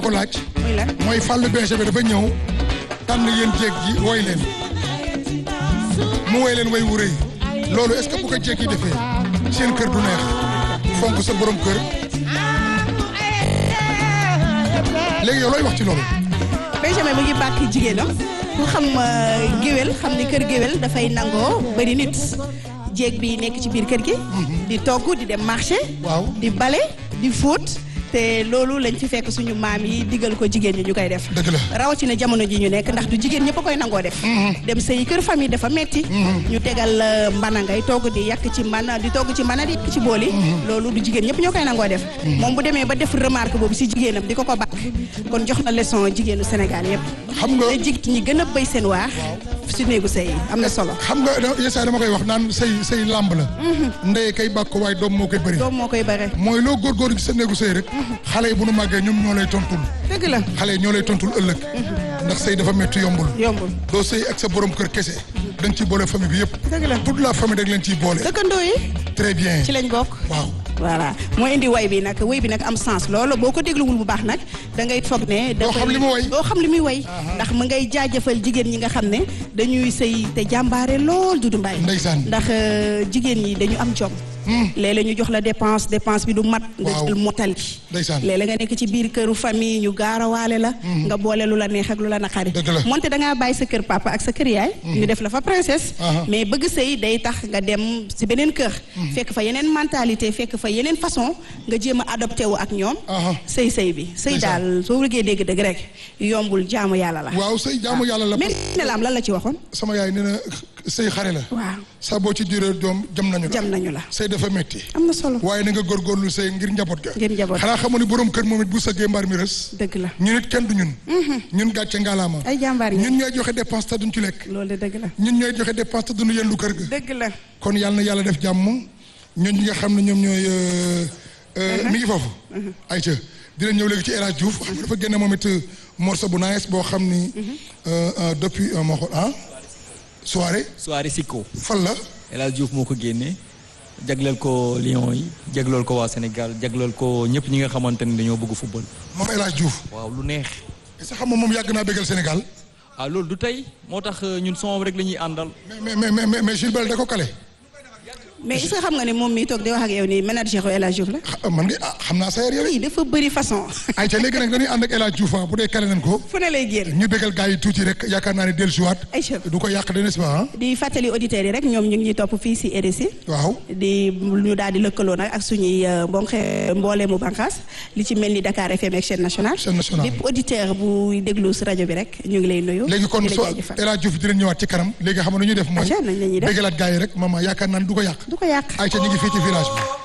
ko laaj muy lan mooy fàllu beese bi dafa ñëw tànn yéen jéeg ji woy leen mu woy leen way wu rëy loolu est-ce que bu ko jéeg yi defee seen kër du neex fonk sa borom kër léegi yow looy wax ci loolu Benjamin mu ngi bàkk jigéenam ku xam géwél xam ni kër géwél dafay nangoo bëri nit jéeg bi nekk ci biir kër gi di togg di dem marché waaw di bale di fóot te loolu lañ fi fekk suñu maam yi digal ko jigéen ñi ñu koy def dëgg la rawatina jamono ji ñu nekk ndax du jigéen ñëpp a koy nangoo def dem sëy kër famille dafa metti ñu tegal mbana ngay togg di yàq ci mbana di togg ci mbana di yàq ci booli loolu du jigéen ñëpp ñoo koy nangoo def moom bu demee ba def remarque boobu si jigéenam di ko ko bàkk kon jox na leçon jigéenu Sénégal yëpp xam nga te jigéen ñi gën a béy seen waax si néegu sëy yi am na solo xam nga yesaay dama koy wax naan say say làmb la ndey kay bàkk waaye doom moo koy bëri doom moo koy bare mooy loo góorgóorlu ci sa néegu sëy rek xale yi bu nu màggee ñoom ñoo lay tontul dëgg la xale yi ñoo lay tontul ëllëg ndax sëy dafa métti yombul yombul doo sëy ak sa borom kër kese da nga ciy boole famille bi yëpp dëgg la toute la famille da nga leen ciy boole dëkkandoo yi très bien ci lañ bokk waaw voilà moo indi way bi nag way bi nag am sens loolu boo ko dégluwul bu baax nag da ngay foog ne Doo xam li mu way. doo xam li muy way ndax mu ngay jaajëfal jigéen ñi nga xam ne dañuy sëy te jàmbaare lool Dudu Mbaay Ndeysaan. ndax euh, jigéen ñi dañu am jom léeg-léeg ñu jox la dépense dépense bi du mat nga Waaw. jël motali Ndeysaan. léeg-léeg nga nekk ci biir këru famille ñu gaarawaale la nga boole lu la neex ak lu la naqari Dëgg la. moonte da ngaa bàyyi sa kër papa ak sa kër yaay ñu def la fa princesse Aha. mais bëgg sëy day tax nga dem si beneen kër fekk fa yeneen mentalité fekk fa yeneen façon nga jéem a adopté wu ak ñoom Aha. sëy sëy bi sëy Ndeysaan. daal soo bëggee dégg dëgg rek yombul jaamu yàlla la waaw sëy jaamu yàlla la mais ne la am lan la ci waxoon sama yaay nee na sëy xare la waaw saa boo ci diiree doom jam nañu la jam nañu la sëy dafa métti am na solo waaye na nga góorgóorlu sëy ngir njaboot ga Ngir njaboot. xanaa xamu ni borom kër moom it bu sëggee mbaar mi rës dëgg la ñun it kenn du ñun ñun gàcce ngalaama ay jàmbaar yi ñun ñooy joxe dépense te duñ ci lekk loolu de dëgg la ñun ñooy joxe dépense te duñu yendu kër ga dëgg la kon yàlla na yàlla def jàmm ñun ñi nga xam ne ñoom ñooy euh, euh, mi ngi foofu ayca dina ñëw léegi ci El Hadj Diouf xam nga dafa génne moom it morceau bu nice boo xam ni euh, euh, depuis euh, moo xool ah soirée soirée Sikko fan la El Hadj Diouf moo ko génne jagleel ko Lions yi jagleel ko waa Sénégal jagleel ko ñëpp ñi nga xamante ni dañoo bëgg football. moom El Hadj Diouf waaw lu neex. est-ce que xam nga moom yàgg naa bégal Sénégal ah loolu du tey moo tax euh, ñun son rek la ñuy àndal. mais mais mais mais mais Jules Bel da ko kale mais est-ce que xam nga ne moom mi toog di wax ak yow nii manager El Hadj Diouf la ah, man de ah xam naa sa yar yow i dafa bëri façon ayca léegi nag dañuy ànd ak El Hadj Diouf ah, bu dee kale nañ ko fu ne lay génn ñu bégal gars yi tuuti rek yaakaar naa ne dellusiwaat Aïcha du ko yàq de n'est-ce pas ah di fàttali auditeurs yi rek ñoom ñu ngi ñuy topp fii si RSI waaw di ñu daal di lëkkaloo nag ak suñuy mbonk mbooleemu bànqaas li ci mel ni Dakar FM ak chaîne nationale Chaîne nationale. bépp auditeur bu déglu si rajo bi rek ñu ngi lay nuyu léegi kon di la soo jaajëfal. El Hadj Diouf dinañ ñëwaat ci kanam léegi xam nga nu ñuy def mooy Aïcha nañ la ñuy def bégalaat gars yi rek maman yaakaar naa ne du ko yàq du ko yàq ayca ñu ngi fii ci village bi